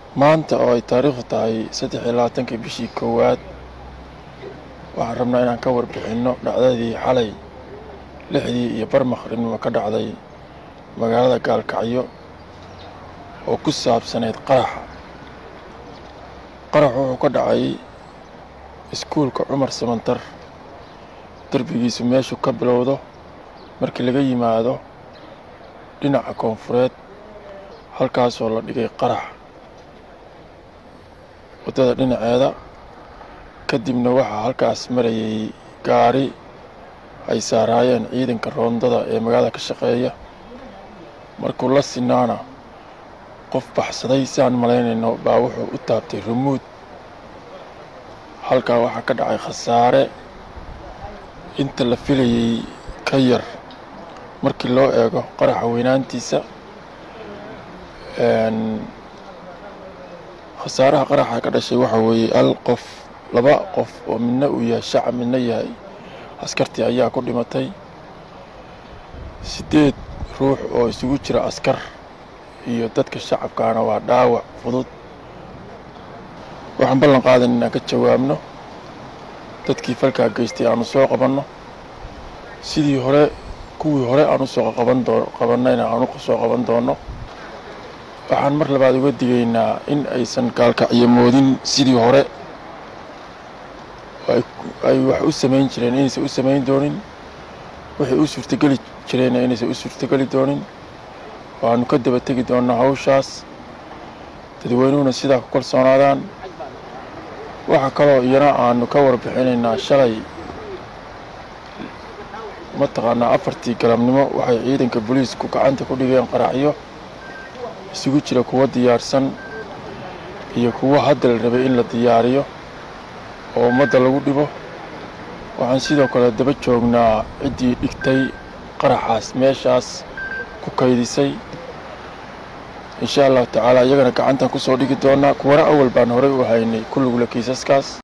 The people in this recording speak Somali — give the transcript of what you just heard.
maanta oo ay taariikhdu tahay saddex iyo labaatankii bishii koowaad waxaan rabnaa inaan ka warbixinno dhacdadii xalay lixdii iyo bar maqribnimo ka dhacday magaalada gaalkacyo oo ku saabsanayd qaraxa qarax wuxuu ka dhacay iskuulka cumar samantar derbigiisu meeshu ka bilowdo markii laga yimaado dhinaca koonfureed halkaasoo la dhigay qarax waddada dhinaceeda kadibna waxaa halkaas marayay gaari ay saaraayeen ciidanka roondada ee magaalada ka shaqeeya markuu la sinaana qof baxsaday siaan malaynayno baa wuxuu u taabtay rumuud halkaa waxaa ka dhacay khasaare inta la filayay ka yar markii loo eego qaraxa weynaantiisa khasaaraha qaraxa ka dhashay waxaa weeye hal qof laba qof oo midna uu yahay shacab midna yahay askartii ayaa ku dhimatay siddeed ruux oo isugu jira askar iyo dadka shacabkaana waa dhaawac fudud waxaan ballan qaadan inaan ka jawaabno dadkii falkaa geystay aanu soo qabanno sidii hore kuwii hore aan usoo qaban doo qabannayna aan u soo qaban doonno waxaan mar labaad uga digaynaa in aysan gaalkacyo moodin sidii hore ay wax u samayn jireen inaysan u samayn doonin waxay u suurtogeli jireenna inaysan u suurtogeli doonin waanu ka daba tegi doonnaa hawshaas dadweynuhuna sidaa ku kalsoonaadaan waxaa kaloo iyana aanu ka warbixinaynaa shalay mataqaanaa afartii galabnimo waxay ciidanka booliisku gacanta ku dhigeen qaraxyo isugu jira kuwo diyaarsan iyo kuwo hadda la rabay in la diyaariyo oo ummadda lagu dhibo waxaan sidoo kale daba joognaa ciddii dhigtay qaraxaas meeshaas ku kaydisay insha allahu tacaala iyagana gacantaan ku soo dhigi doonaa kuwana awal baan horey u haynay kulligula kiisaskaas